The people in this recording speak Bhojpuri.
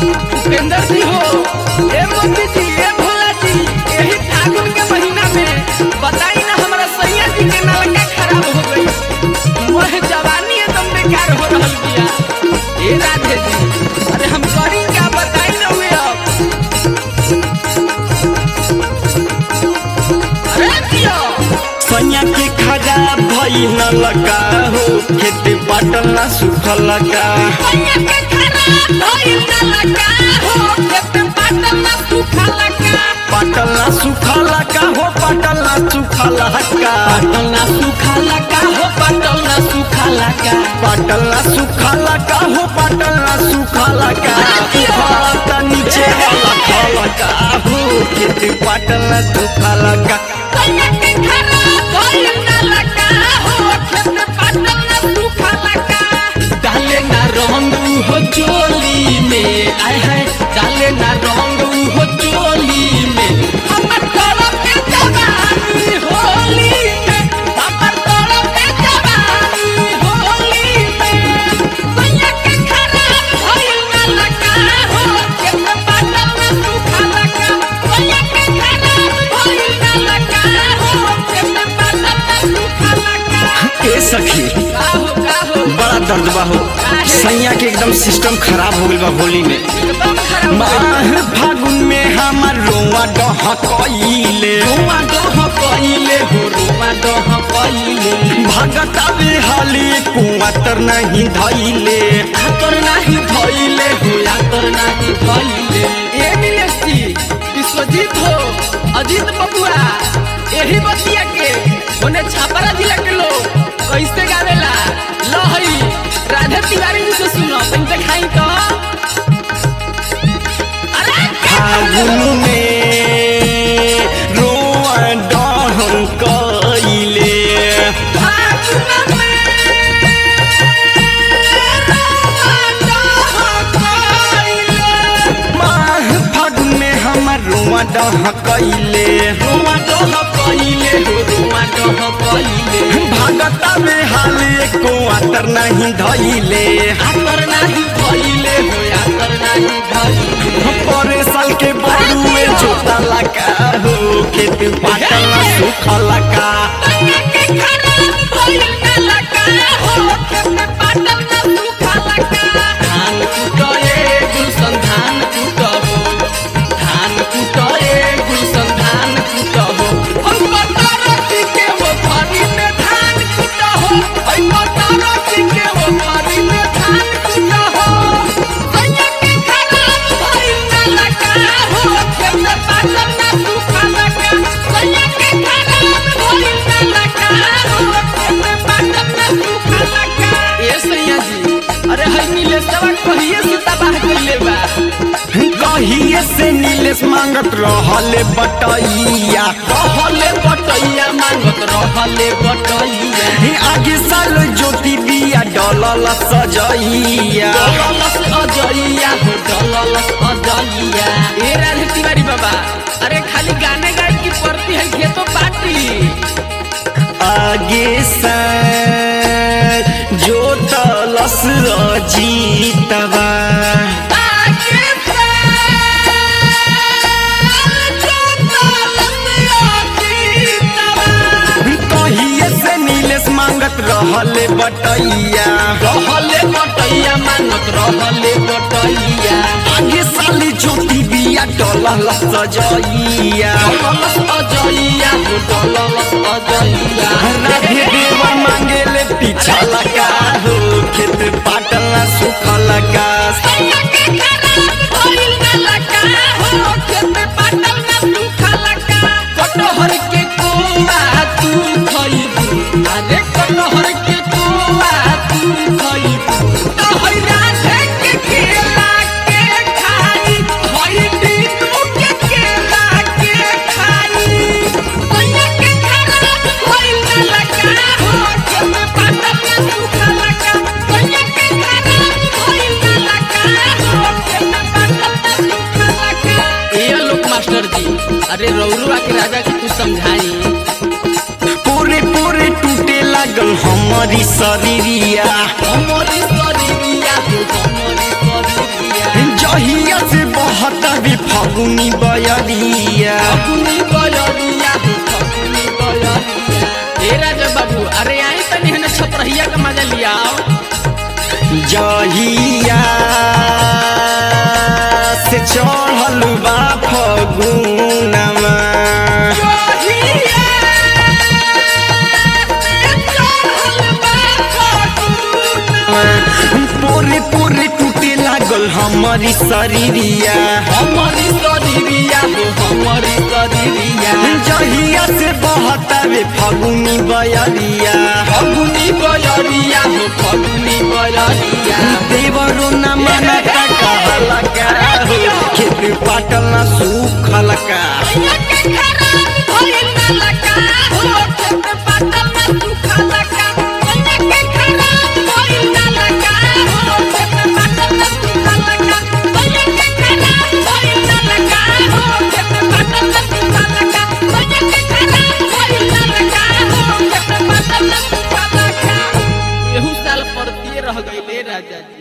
उपेंद्र जी हो ए मोदी जी ए भोला जी यही फागुन के महीना में बताई ना हमारा सैया जी के नलका खराब हो गई वह जवानी एकदम बेकार हो रहल बिया ए राधे जी अरे हम करी क्या बताई ना हुए अब अरे जियो सैया के खराब भई न लगा हो खेत बाटल ना सुखल लगा सैया के खराब भइल नलका हो खेत पाटल ना सूखा लगा पाटल ना सुखल लगा हो पाटल ना सुखल लगा पाटल ना सूखा लगा हो पाटल ना सूखा लगा पाटल ना सुखल लगा हो पाटल ना सुखल लगा भारत नीचे लगा लगा हो खेत पाटल ना सुखल लगा सैया के खराब भइल नलका हो खेत पाटल ना सूखा लगा डाले ना रंग हो चोली में आय है डाले ना रंग हो चोली में हमर तरफ के जवानी होली में हमर तरफ के जवानी होली में सैया के खराब भइल नलका हो खेत पाटल ना सूखा लगा सैया के खराब भइल नलका हो खेत पाटल ना सूखा लगा ए सखी का हो का हो बड़ा दर्द बा हो सैया के एकदम सिस्टम खराब हो गइल बा होली में एकदम खराब माह फागुन में हमार रोआ डहकइले रुआ डह कइले हो रुआ डह कइले भगता हाली कुआतर नहीं धइले आतर नाही धइले हो आतर नाही धइले ए मिलेसी विश्वजीत हो अजीत बबुआ एही बतिया के ओने छापरा जिला के लोग कैसे गावेला लहई राधे तिवारी जी से सुनो तुम देखाई तो अरे फागुन में रोआ डहकइले माह फागुन में हमार रोआ डहकइले भगता हाली कुआतर नहीं धइले परे साल के बड़ुए जोता लगा हो खेत पाटल ना सुखल लगा ए सैया जी अरे हई नीलेशवा कहिए से तबाह कइले बा कहिए से नीलेश मांगत रहले बटैया रहले बटैया मांगत रहले बटैया हे आगे साल ज्योति बिया डलल सजैया डललस अजैया हो डललस अजैया ए राधे तिवारी बाबा अरे खाली गाने गाए की पड़ती है खेतो पार्टी आगे साल जोतलस अजीतवा आगे कहिए से नीलेश मांगत रहले बटैया रहले बटैया मांगत रहले बटैया आगे साली ज्योति बिया डलल सजैया डललस अजैया हो डललस अजैया राधे देवा मांगेले पीछा लगा हो खेत पाटल ना सुखल लगा कटहर के कोआ तू खइबू अरे कटहर के कोआ तू खइबू तो हई राधे के केला के खाई हई दीनू के केला के खाई सैया के खराब भइल न लगा हो के में पाटल में सूखा लगा सैया के खराब भइल न लगा हो के में पाटल में सूखा लगा ए लोक मास्टर जी अरे रौरुआ के राजा के कुछ समझाई पूरे पूरे टूटे लागल हमारी शरीरिया हमरे शरीरिया हो हमरे शरीरिया जहिया भी फगुनी बयरिया फगुनी बयरिया हो फगुनी बयरिया ए राजा बाबू अरे आई तनी हने छपरहिया का मजा लिया जहिया से चढ़ल बा फगुनमा पूरी पूरी टूटे लागल हमारी शरीरिया हमारी शरीरिया हो हमारी शरीरिया जहिया से बहतावे फगुनी बयरिया फगुनी बयरिया हो फगुनी बयरिया देवरो न मना का कहला का हो खेत पाटल न सूखल का एहू साल परतिए रह गईले राजा जी